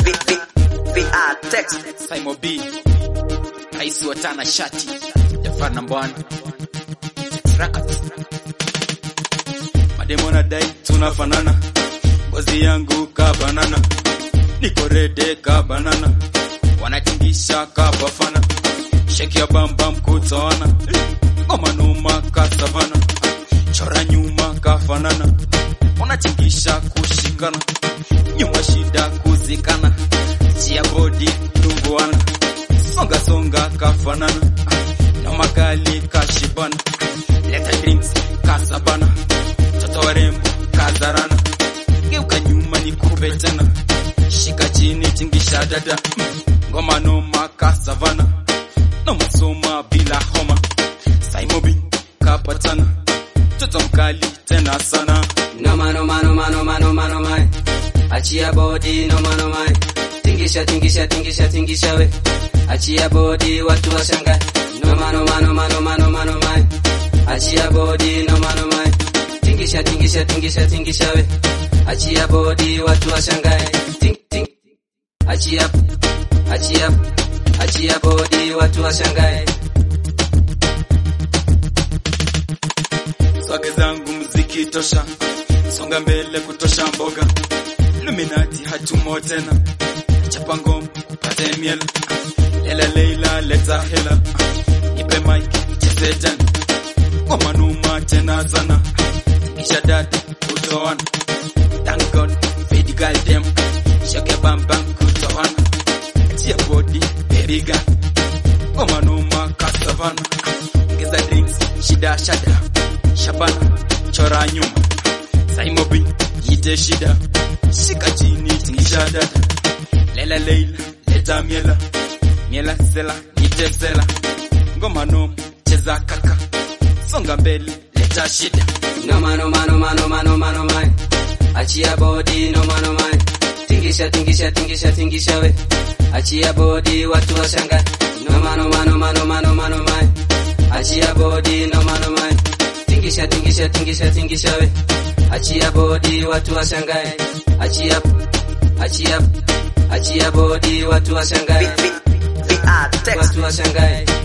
VR text Simon B Raisi wa Tana Shati Jafar Nambwana Records Mademo na dai tunafanana, ngozi yangu ka banana, niko rede ka banana, wanatingisha ka bafana, sheki ya bambam kutoana, ngoma numa ka savana, chora nyuma ka fanana, wanatingisha kushikana, nyuma shida kuzikana, chia bodi tunguana, songa songa ka fanana, na magali ka shibana, leta drinks ka sabana mtoto warembo kazarana, geuka nyuma ni kupe tena, shika chini tingisha dada, ngoma noma kasavana, noma soma bila homa, Saimobi kapatana, mtoto mkali tena sana, Noma noma noma noma noma noma Achia body noma noma Tingisha tingisha tingisha tingisha we Achia body watu washangae Noma noma noma noma noma noma Achia body noma noma Tingisha tingisha tingisha tingisha we Achia body watu washangae Ting ting Achia Achia Achia body watu washangae swage zangu mziki tosha, songa mbele kutosha mboga, Illuminati hatumo tena, chapa ngoma upate miela, lela leila leta hela, nipe mic cheze tena, ngoma numa tena sana, kisha dada kutoana, thank God fade girl dem, shake bam bam kutoana, tia body baby girl, ngoma numa kasavana, ongeza drinks shida shada Shabana chora nyuma Saimobi yite shida shika chini tingisha dada Lela leila leta miela miela sela yite sela ngoma no cheza kaka songa mbele leta shida Noma noma noma noma noma noma Achia body noma noma Tingisha tingisha tingisha tingisha we Achia body watu washangae Noma noma noma noma noma noma Achia body noma noma Tingisha tingisha tingisha tingisha we Achia body watu washangae Achia Achia Achia body watu washangae VR text Watu washangae